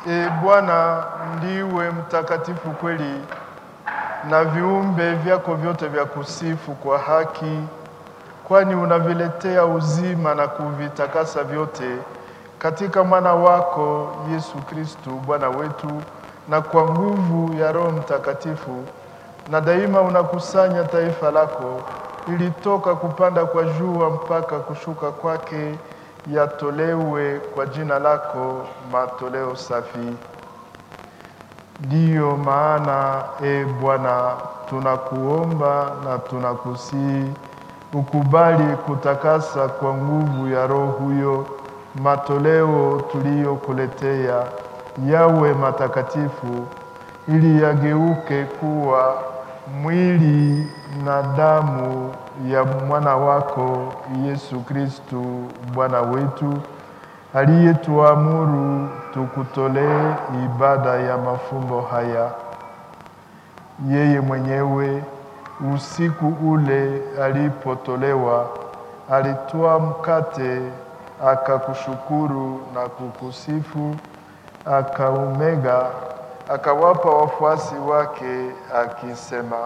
E Bwana, ndiwe mtakatifu kweli, na viumbe vyako vyote vya kusifu kwa haki, kwani unaviletea uzima na kuvitakasa vyote katika mwana wako Yesu Kristu Bwana wetu, na kwa nguvu ya Roho Mtakatifu, na daima unakusanya taifa lako ili toka kupanda kwa jua mpaka kushuka kwake yatolewe kwa jina lako matoleo safi. Ndiyo maana e Bwana, tunakuomba na tunakusihi ukubali kutakasa kwa nguvu ya Roho huyo matoleo tuliyokuletea yawe matakatifu, ili yageuke kuwa mwili na damu ya mwana wako Yesu Kristu Bwana wetu, aliyetuamuru tukutolee ibada ya mafumbo haya. Yeye mwenyewe usiku ule alipotolewa, alitwaa mkate, akakushukuru na kukusifu, akaumega, akawapa wafuasi wake akisema,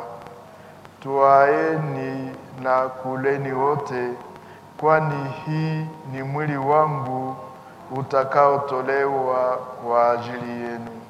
Twaeni na kuleni wote, kwani hii ni mwili wangu utakaotolewa kwa ajili yenu.